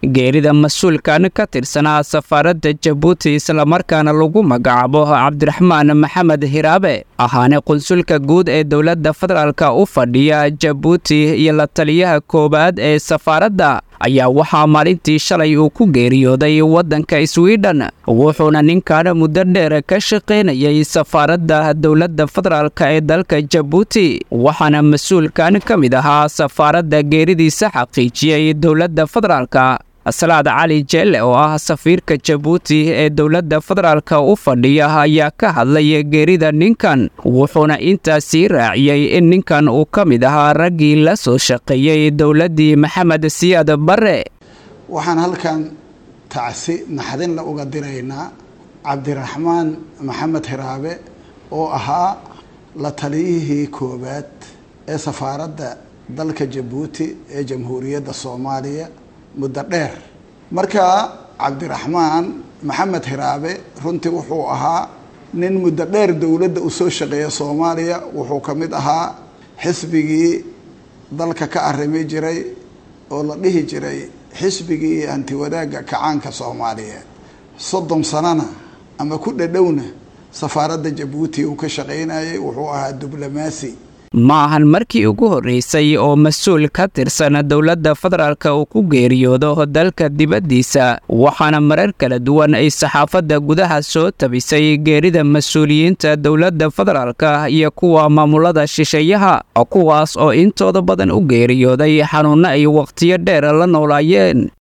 geerida mas-uulkan ka tirsanaa safaaradda jabuuti islamarkaana lagu magacaabo cabdiraxmaan maxamed hiraabe ahaane qunsulka guud ee dowladda federaalka u fadhiya jabuuti iyo la taliyaha koowaad ee safaaradda ayaa waxaa maalintii shalay uu ku geeriyooday waddanka swidhen wuxuuna ninkan muddo dheer ka shaqaynayay safaaradda dowladda federaalka ee dalka jabuuti waxaana mas-uulkan ka mid ahaa safaaradda geeridiisa xaqiijiyey dowladda federaalka salaad cali jeelle oo ah safiirka jabuuti ee dowladda federaalka u fadhiya ayaa ka hadlay geerida ninkan wuxuuna intaasii raaciyey in ninkan uu ka mid ahaa raggii la soo shaqeeyey dowladdii maxamed siyaad barre waxaan halkan tacsi naxdinla uga diraynaa cabdiraxmaan maxamed hiraabe oo ahaa la taliyihii koowaad ee safaaradda dalka jabuuti ee jamhuuriyadda soomaaliya muddo dheer marka cabdiraxmaan maxamed hiraabe runtii wuxuu ahaa nin muddo dheer dowladda u soo shaqeeya soomaaliya wuxuu ka mid ahaa xisbigii dalka ka arrimi jiray oo la dhihi jiray xisbigii hantiwadaagga kacaanka soomaaliyeed soddon sanana ama ku dhadhowna safaaradda jabuuti uu ka shaqaynayay wuxuu ahaa diblomaasi ma ahan markii ugu horreysay oo mas-uul ka tirsan dowladda federaalka uu ku geeriyoodo dalka dibaddiisa waxaana marar kala duwan ay saxaafadda gudaha soo tabisay geerida mas-uuliyiinta dowladda federaalka iyo kuwa maamulada shisheeyaha kuwaas oo intooda badan u geeriyooday xanuunno ay wakhtiyo dheer la noolaayeen